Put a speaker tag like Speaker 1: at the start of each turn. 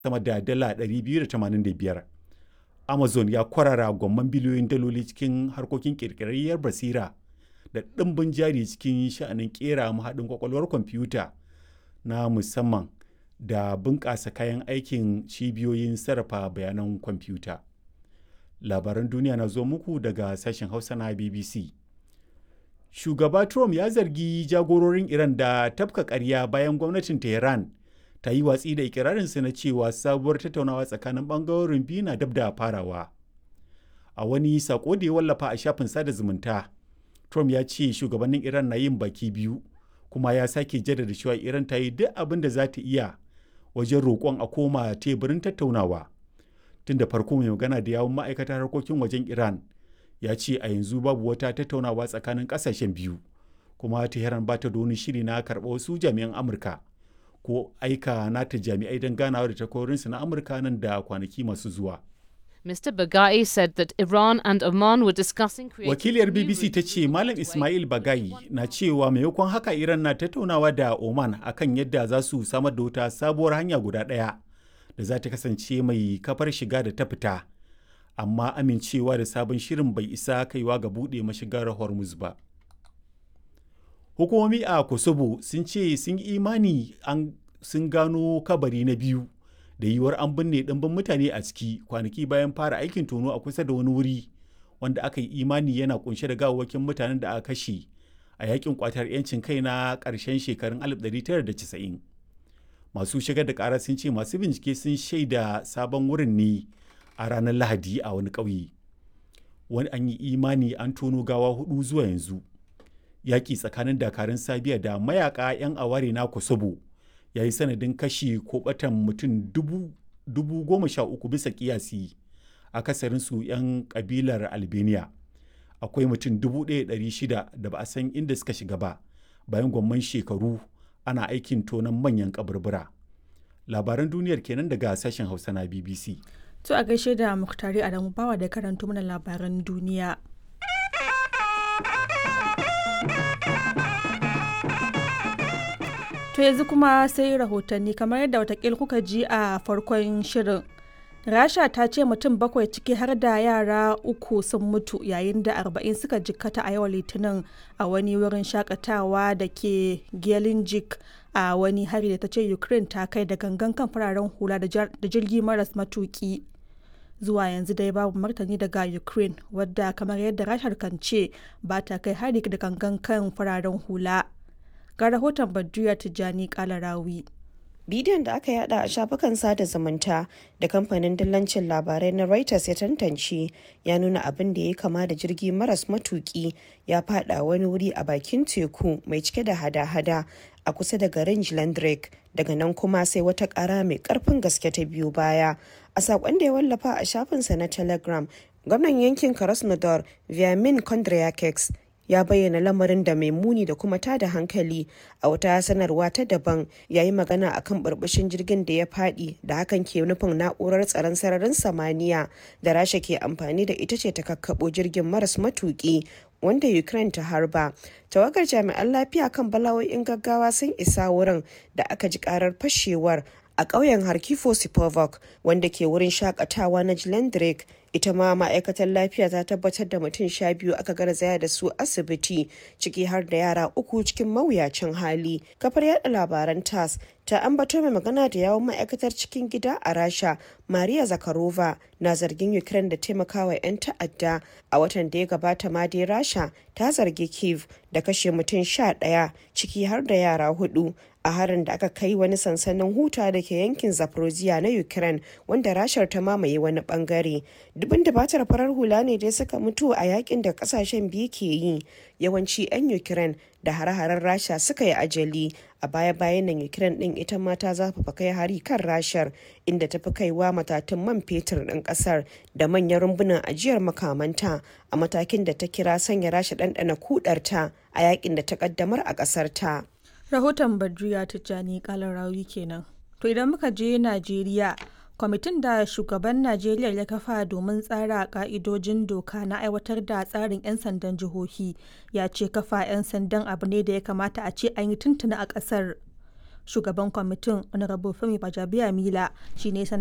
Speaker 1: sama da dala 285. Amazon ya kwarara gwamman biliyoyin daloli cikin harkokin ƙirƙirarriyar basira da ɗimbin jari cikin sha'anin ƙera mahaɗin kwakwalwar kwamfuta na musamman da bunƙasa kayan aikin cibiyoyin sarrafa bayanan kwamfuta. Labaran duniya na zo muku daga sashen Hausa na BBC. Shugaba Trump ya zargi jagororin Iran da tafka ƙarya bayan gwamnatin Tehran ta yi watsi da ikirarinsa na cewa sabuwar tattaunawa tsakanin ɓangarorin biyu na dab da farawa. A wani sako da ya wallafa a shafin sada zumunta, Trump ya ce shugabannin Iran na yin baki biyu, kuma ya sake jaddada cewa Iran ta yi duk abin da za ta iya wajen roƙon a koma teburin tattaunawa. Tun da farko mai magana da yawun ma'aikatar harkokin wajen Iran ya ce a yanzu babu wata tattaunawa tsakanin ƙasashen biyu, kuma Tehran ba ta da wani shiri na karɓa wasu jami'an Amurka. ko aika nata jami'ai don ganawa da takwarorinsu na Amurka nan da kwanaki masu zuwa.
Speaker 2: Mr. Bagai said that Iran and Oman were discussing
Speaker 1: Wakiliyar BBC ta ce Malam Ismail Bagai na cewa maimakon haka Iran na tattaunawa da Oman akan yadda za su samar da wata sabuwar hanya guda ɗaya da za ta kasance mai kafar shiga da ta fita. Amma amincewa da sabon shirin bai isa kaiwa ga buɗe mashigar Hormuz ba. hukumomi a kosovo sun ce sun yi imani an sun gano kabari na biyu da yiwuwar an binne ɗimbin mutane a ciki kwanaki bayan fara aikin tono a kusa da wani wuri wanda aka yi imani yana kunshe da gawawwakin mutanen da aka kashe a yakin kwatar 'yancin kai na ƙarshen shekarun 1990 masu shigar da ƙara sun ce masu bincike sun shaida sabon wurin ne a ranar lahadi a wani ƙauye wani an yi imani an tono gawa hudu zuwa yanzu yaƙi tsakanin dakarun sabiya da mayaka 'yan aware na kosovo ya yi sanadin kashi ko batan mutum dubu goma sha uku bisa kiyasi akasarinsu 'yan kabilar albania akwai mutum dubu ɗaya shida da ba a san inda suka shiga ba bayan gwamman shekaru ana aikin tonon manyan kaburbura labaran duniyar kenan daga sashen hausa na bbc
Speaker 3: to a gaishe da muktari adamu bawa da karanto mana labaran duniya To yanzu kuma sai rahotanni kamar yadda watakil kuka ji a farkon shirin. Rasha ta ce mutum bakwai ciki har da yara uku sun mutu yayin da arba'in suka jikkata a yau litinin a wani wurin shakatawa da ke Gelinjik a wani hari da ta ce Ukraine ta kai da gangan kan fararen hula da jirgi maras matuki. Zuwa yanzu dai babu martani daga Ukraine wadda kamar yadda Rashar kan ce ba ta kai hari da gangan kan fararen hula. ga rahoton Badriya Tijjani Kalarawi.
Speaker 4: Bidiyon da aka yada a shafukan sada zumunta da kamfanin dillancin labarai na Reuters ya tantance ya nuna abin da ya kama da jirgi maras matuki ya fada wani wuri a bakin teku mai cike da hada-hada a kusa da garin Jlandrek daga nan kuma sai wata kara mai karfin gaske ta biyu baya. A saƙon da ya wallafa a shafinsa na Telegram, gwamnan yankin Krasnodar Vyamin Kondryakeks ya bayyana lamarin da mai muni da kuma tada hankali a wata sanarwa ta daban ya yi magana akan burbushin jirgin da ya fadi da hakan ke nufin na'urar tsaron sararin samaniya da rasha ke amfani da ita ce ta kakkabo jirgin maras matuki wanda ukraine ta harba tawagar jami'an lafiya kan bala'o'in gaggawa sun isa wurin da aka ji karar fashewar a ƙauyen harkifo sipovok wanda ke wurin shakatawa na jilendrek ita ma ma'aikatar lafiya ta tabbatar da mutum sha biyu aka garzaya da su asibiti ciki har da yara uku cikin mawuyacin hali kafar yada labaran tas ta ambato mai magana da yawon ma'aikatar cikin gida a rasha maria zakarova na zargin ukraine da taimakawa 'yan ta'adda a watan da ya gabata ma dai rasha ta zargi kiev da kashe mutum sha ɗaya ciki har da yara hudu a harin da aka kai wani sansanin huta da ke yankin zaporozhia na ukraine wanda rashar ta mamaye wani bangare dubin dabatar farar hula ne dai suka mutu a yakin da kasashen biyu ke yi yawanci 'yan ukraine da hare-haren rasha suka yi ajali a baya-bayan nan ukraine din ita ma ta zafafa kai hari kan rashar inda ta fi kaiwa matatun man fetur ɗin ƙasar da manyan rumbunan ajiyar makamanta a matakin da ta kira sanya rasha ɗanɗana kudarta a yakin da ta ƙaddamar a ƙasar ta.
Speaker 3: Rahoton Badriya Tijjani Kalarawi kenan. To idan muka je Najeriya, kwamitin da shugaban Najeriya ya kafa domin tsara ka'idojin doka na aiwatar da tsarin 'yan sandan jihohi ya ce kafa 'yan sandan abu ne da ya kamata a ce an yi tuntuna a ƙasar. shugaban kwamitin honorable femi bajabiya mila shine